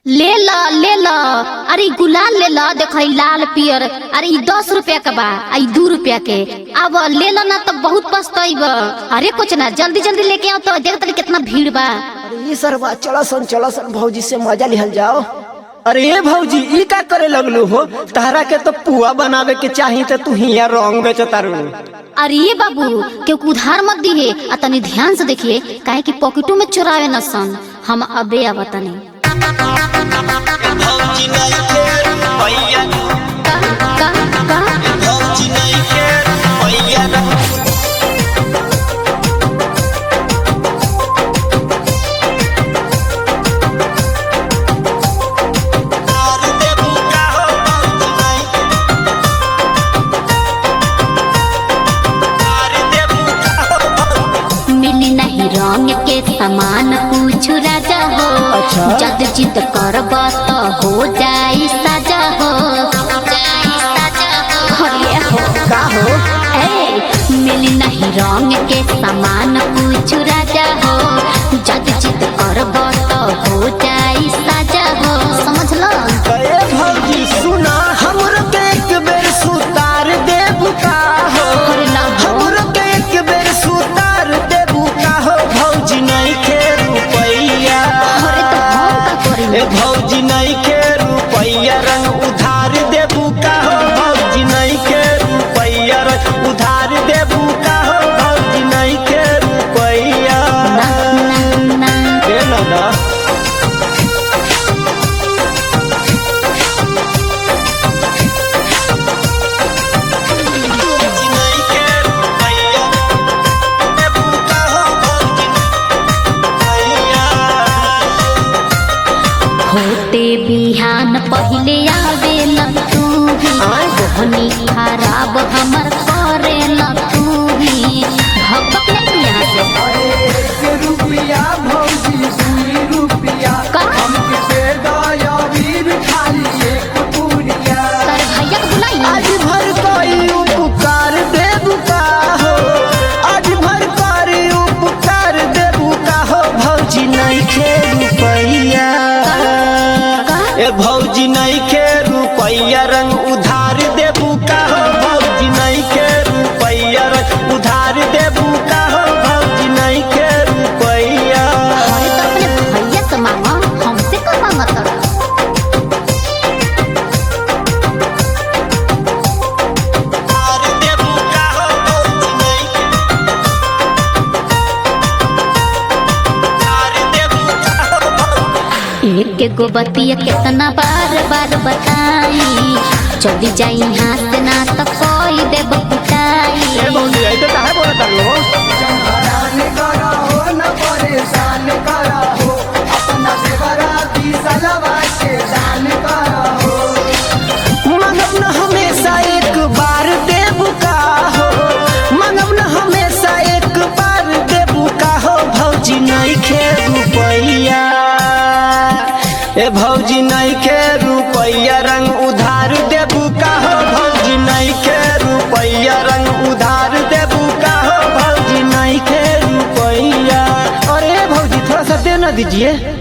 ले ल ले ल अरे इ गुलाल ले ल देख इ लाल पियर अरे इ दस रुपया के बा आ इ दू रुपया के अब ले ल ना तो बहुत पछताइब अरे कुछ ना जल्दी जल्दी लेके आओ तो देख तनी कितना भीड़ बा अरे ये सरवा चला सन चला सन भौजी से मजा लिहल जाओ अरे ये भौजी ई का करे लगलू हो तारा के तो पुआ बनावे के चाही तो तू हिया रंग बेचतारू अरे ये बाबू केहू के उधार मत दिए आ तनी ध्यान से देखिए काहे कि पॉकेटों में चुरावे न सन हम अबे आवा तनी भौजी नहीं के रुपैया का का का भौजी नहीं के रुपैया मार देबू का हो भौजी नहीं मार देबू का हो भौजी मिली नहीं रंग के समान पूछ राजा हो अच्छा। जद जिद करब तो हो जाई साजा हो अरे हो का हो ए मिली नहीं रंग के समान पूछ राजा हो जद जिद करब तो हो जाई साजा हो समझ लो ए भौजी सुना हमरो के एक बेर सुतार देबू का हो अरे ना हो हमरो के एक बेर सुतार देबू का हो भौजी नहीं के रुपैया अरे तो हम का करी ए भौजी नहीं के रुपैया रंग उधार देबू का हो भौजी नहीं के रुपैया रंग उधार देबू का हो भौजी नहीं के रुपैया ना ना ना दे ना ना भौजी नहीं के रुपैया देबू का हो भौजी भैया होते बिहान पहिले आवेला तू भी आय। कोहनी खराब हमर करेला तू भी भगत नहीं यहाँ से रुपया भौजी दुई रुपया का हमके दया वीर खाली एक पुरिया तर भैया के बुलाई आज भर कोई उपकार देबू का हो आज भर कोई उपकार देबू का हो भौजी नहीं के रुपैया ए भौजी नहीं के रुपैया रंग उधार देबू का हो भौजी नहीं के रुपैया रंग उधार देबू का हो भौजी नहीं के रुपैया अरे तो अपने भैया से मांगा हमसे का मांगा तोरा मार देबू का हो भौजी नहीं मार देबू का हो भौजी एक गो बतिया कितना बार बार बताई चली जाई यहाँ से ना तो कोई देब पिटाई भौजी ऐसे काहे बोलत तारू हरान करा हो न परेशान करा हो अपना सेवरा की सलवा के दान करा हो मंगब न हमेशा एक बार देबू का हो मंगब न हमेशा एक बार देबू का हो भौजी नहीं खे रुपैया ए भौजी नहीं खे रुपैया रंग उधार देबू का हो भौजी नहीं खे रुपैया रंग उधार देबू का हो भौजी नहीं खे रुपैया अरे भौजी थोड़ा सा दे ना दीजिए